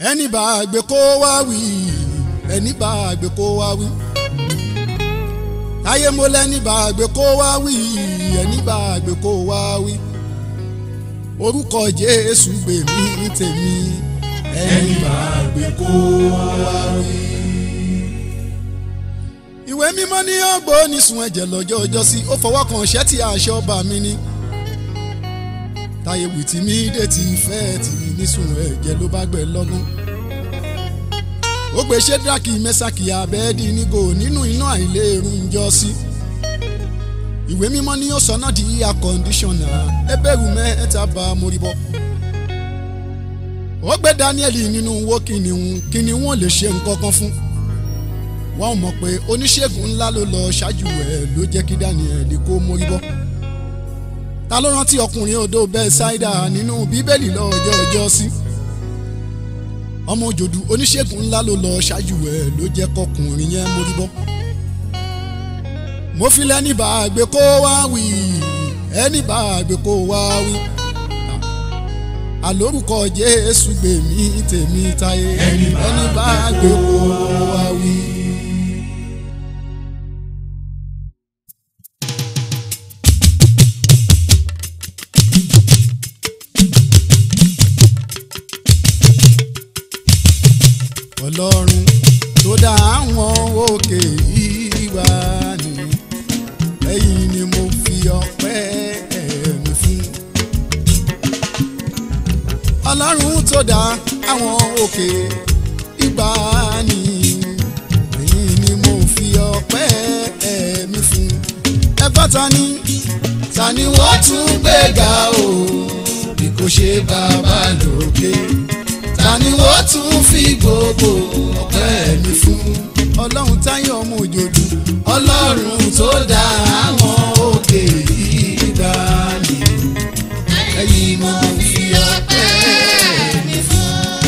ẹni bá gbé kó wá wí ẹni bá gbé kó wá wí táyé mo lẹ́ni bá gbé kó wá wí ẹni bá gbé kó wá wí orúkọ Jésù gbè mí tèmi ẹni bá gbé kó wá wí. ìwé mímọ́ ní ọgbó nísun ẹ̀jẹ̀ lọ́jọ́ ọjọ́ sí ó fọwọ́ kan ṣẹ́tì aṣọ ọba mi ni táyé wìtí mi dé ti fẹ́ tì nísun ẹ̀jẹ̀ ló bá gbẹ lọ́gán ó gbé ṣédraki mẹ́sàkì abẹ́ẹ́dì nígò nínú iná àìlérun jọ sí ìwé mímọ́ ní ó sọ náà di air conditioner ẹbẹ̀rù mẹ́ta bá mórí bọ́ ó gbé Daniel nínú wo kìnìún kìnìún ò lè ṣe nǹkan kan fún wọn mọ̀ pé oníṣègùn ńlá ló lọ ṣáájú ẹ̀ ló jẹ́ kí Daniel kó mórí bọ́ ta ló rántí ọkùnrin odò Bẹ́sáídà nínú bíbélì lọ́jọ́ ọjọ́ sí ọmọ òjòdù oníṣègùn ńlá ló lọ ṣáájú ẹ̀ ló jẹ́ kọkùnrin yẹn mórí bọ́ mo fi lẹ́ni bá gbé kó wá wí ẹni bá gbé kó wá wí àlórúkọ Jésù gbè mí tèmi táyé ẹni bá gbé kó wá wí. ọlọ́run tó dá àwọn òkè ìwà ni ẹ̀yìn ni mo fi ọpẹ́ mi fún. ọlọ́run tó dá àwọn òkè ìgbà ni ẹ̀yìn ni mo fi ọpẹ́ mi fún. ẹgbọ́n ta ni ta ni wọ́n tún gbéga o bí kò ṣe bàbá lókè ta ni wọ́n tún fi gbogbo ọpẹ́ mi fún. ọlọ́run táyọ̀ ọmọ òjòjú ọlọ́run tó dá àwọn òkè ìgbà ni ẹ̀yìn mo fi ọpẹ́ mi fún.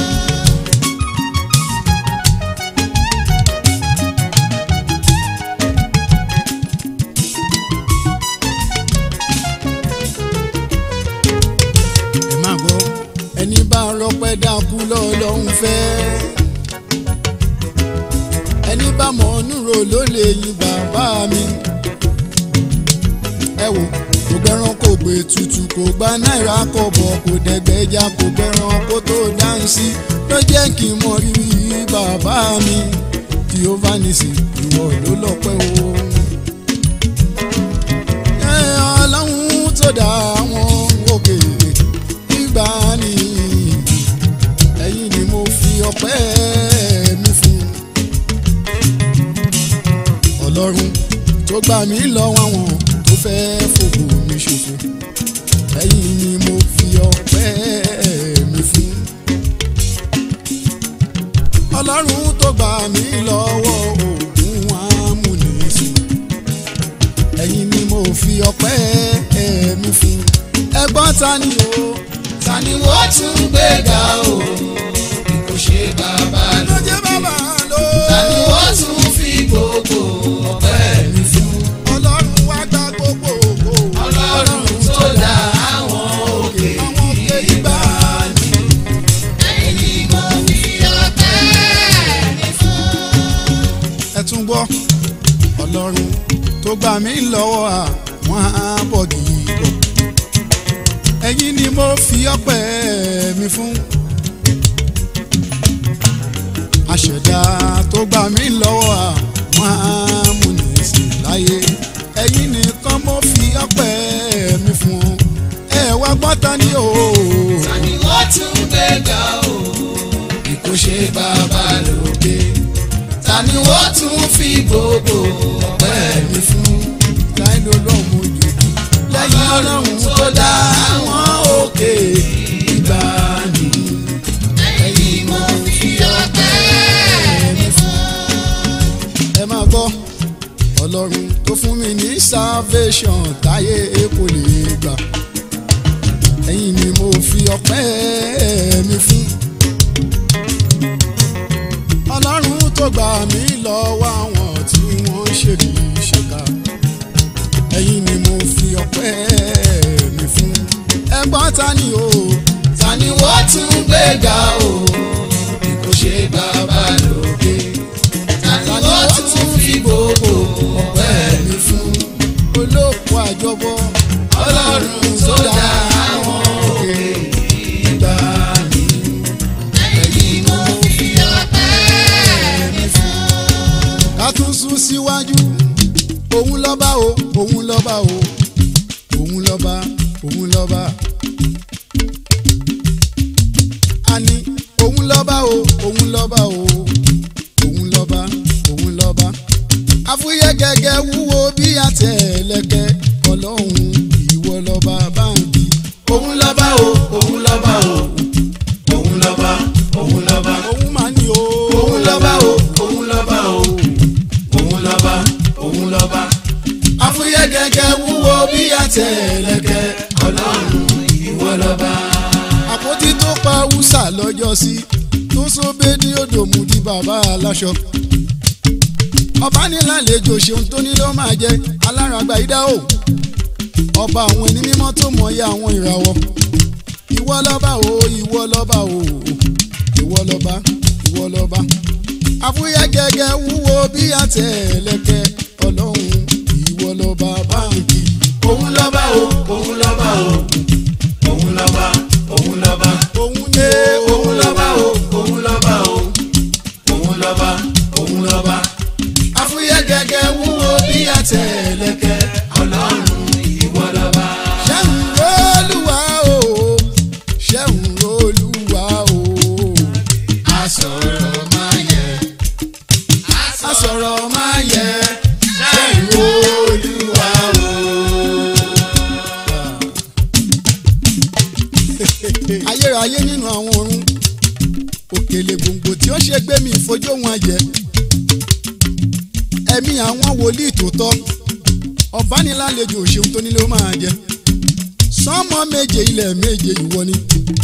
ẹ máa gbọ́ ẹni bá rọpẹ́ dákú lọ́lọ́run fẹ́ ẹni bá mọ̀ núrò ló lè yin bàbá mi ẹ wò kò gbẹ́ràn kò gbé tutù kò gba náírà kọ̀bọ̀ kò dẹ̀gbẹ́jà kò gbẹ́ràn kó tó dáhùn sí ló jẹ́ kí n mọ rírì bàbá mi Jehovah nisi ìwọ ló lọ́pẹ́ o. ẹ ọlọ́run tó dá àwọn òkè ìgbà ni ẹ̀yin ni mo fi ọpẹ́ mi fún ọlọ́run tó gbà mí lọ́wọ́ àwọn tó fẹ́ fògbò mi ṣòfò ẹ̀yin ni mo fi ọpẹ́ mi fún ọlọ́run tó gbà mí lọ́wọ́ oògùn amúnisìn ẹ̀yin ni mo fi ọpẹ́ mi fún ẹgbọ́n ta ni o ta ni wọ́n tún gbéga o bí kò ṣe bàbá lókè ta ni wọ́n tún fi gbogbo ọpẹ́ mi fún. ọlọ́run wá gba gbogbo ògo. ọlọ́run tó dá àwọn òkè ìgbà ni. ẹ̀yin mo fi ọpẹ́ mi fún. ẹ tún gbọ́ ọlọ́run tó gbà mí lọ́wọ́ àwọn abọ́gì bọ̀ ẹ̀yin ni mo fi ọpẹ́ mi fún. àṣẹ̀dá tó gbà mí lọ́wọ́ àwọn amúnisìn láyé ẹ̀yin nìkan mo fi ọpẹ́ mi fún. ẹ wá gbọ́n ta ni o. ta ni wọ́n tún gbéga o bí kò ṣe bàbá lókè ta ni wọ́n tún fi gbogbo ọpẹ́ mi fún. láì ló lọ́mọ òjòjú lẹ́yìn ọlọ́run tó dá àwọn òkè ìgbà ni. ẹ̀yin mo fi ọpẹ́ mi fún. ẹ máa gbọ́ ọlọ́run tó fún mi ní salvation táyé kò lè gbà ẹ̀yin ni mo fi ọpẹ́ mi fún ọlọ́run tó gbà mí lọ́wọ́ àwọn tí wọ́n ṣèlú ṣèkà ẹ̀yin ni mo fi ọpẹ́ mi fún ẹgbọ́n ta ni o ta ni wọ́n tún gbéga o bí lọ́ba o òun lọ́ba òun lọ́ba. àní òun lọ́ba o òun lọ́ba o òun lọ́ba òun lọ́ba. àfúyẹ́ gẹ́gẹ́ wúwo bí àtẹ̀lẹ́kẹ́ ọlọ́run ìwọ lọ́ba báńkì. òun lọ́ba o òun lọ́ba o òun lọ́ba òun lọ́ba òun máa ní o. òun lọ́ba o òun lọ́ba o òun lọ́ba òun lọ́ba àfúyẹ́ gẹ́gẹ́ wúwo bí àtẹ̀lẹ́kẹ́ ọlọ́run ìwọ lọ́ba. àpótí tó pa húsà lọ́jọ́ sí tó sóbé ní odò mú di bàbá aláṣọ. ọba ní lálejò ṣeun tó ní ló máa jẹ aláràgbà ìdá o. ọba àwọn ẹni mímọ́ tó mọ̀ọ́yà àwọn ìràwọ̀. ìwọ lọ́ba o ìwọ lọ́ba o ìwọ lọ́ba ìwọ lọ́ba. àfúyẹ́ gẹ́gẹ́ wúwo bí àtẹ̀lẹ́kẹ́ ọlọ́run ìwọ lọ́ba báńkì. òun lọ́ba o òun lọ́ba o òun lọ́ba òun lọ́ba òun ní òun lọ́ba o òun lọ́ba o òun lọ́ba òun lọ́ba àfúyẹ́ gẹ́gẹ́ wúwo bí àtẹ̀lẹ́kẹ́ ọlọ́run ìwọ lọ́ba. ṣẹ́hùn olúwa o ṣẹ́hùn olúwa o asọ̀rọ̀ máa yẹ asọ̀rọ̀ máa yẹ ṣẹ́yìn olúwa o. ayérayé nínú àwọn ọ̀run òkèlè gbòǹgbò tí ó ṣe gbé mi ìfojú wọn ayẹ ẹ̀mí àwọn wòlíì tòótọ́ ọ̀bánilálejò òṣèlú tó nílé ó máa jẹ sánmọ̀ méje ilẹ̀ méje ìwọ ni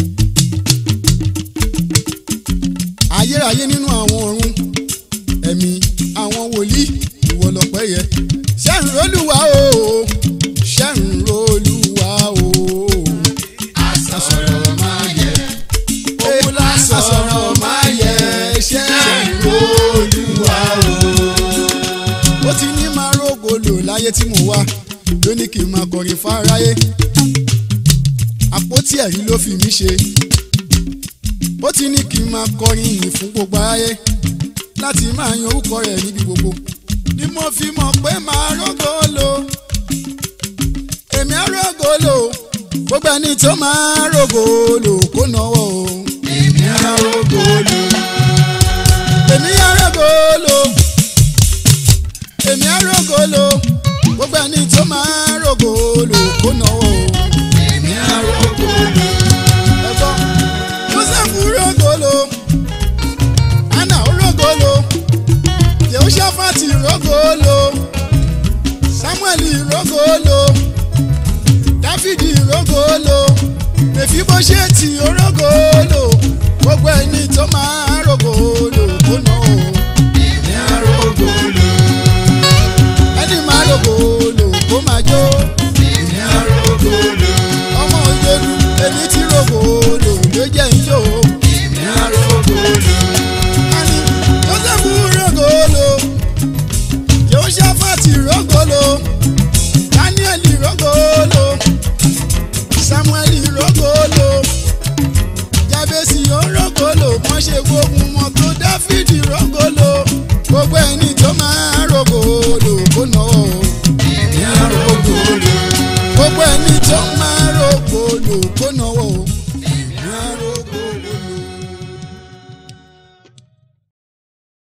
ayérayé nínú àwọn ọ̀run ẹ̀mí àwọn wòlíì ìwọ lọ̀pẹ́ yẹ ṣẹ́hùn olúwa o ṣẹ́hùn olúwa o asọ̀rọ̀ máa yẹ òun lásán asọ̀rọ̀ máa yẹ ṣẹ́yìn olúwa o. ó ti ní máa rógo lò láyé tí mo wá ló ní kí n máa kọrin fáráyé àpótí ẹ̀rí ló fi mí ṣe ó ti ní kí n máa kọrin ìyìn fún gbogbo aráyé láti máa yan orúkọ rẹ̀ níbi gbogbo ni mo fi mọ̀ pé máa rógo lò èmi á rógo lò gbogbo ẹni tó máa rógo lò kó náwó o èmi arógo lò èmi á rógo lò èmi á rógo lò gbogbo ẹni tó máa rógo lò kó náwó o. èmi arógo lò ẹ̀gbọ́n joseph rogolo anna rogolo yehoshaphat rogolo samuel rogolo dáfídì rogolo mèfíbóṣẹ́tì rogolo gbogbo ẹni tó máa rogolo kó nà ó èmi arógo lò ẹni máa rogolo kó máa jó èmi arógo lò ọmọ òjòlú èmi tí rogolo ló jẹ́ ìjó. èmi arógo lò Ani Joseph rogolo, Jehoshaphat rogolo, Daniel rogolo, Samuel rogolo, Jabesi rogolo, wọ́n ṣe gbógun mọ́tò Dáfídì rogolo, gbogbo ẹni tó máa rogolo kó náwó. èmi arógo lò Gbogbo ẹni tó máa rogolo kó náwó.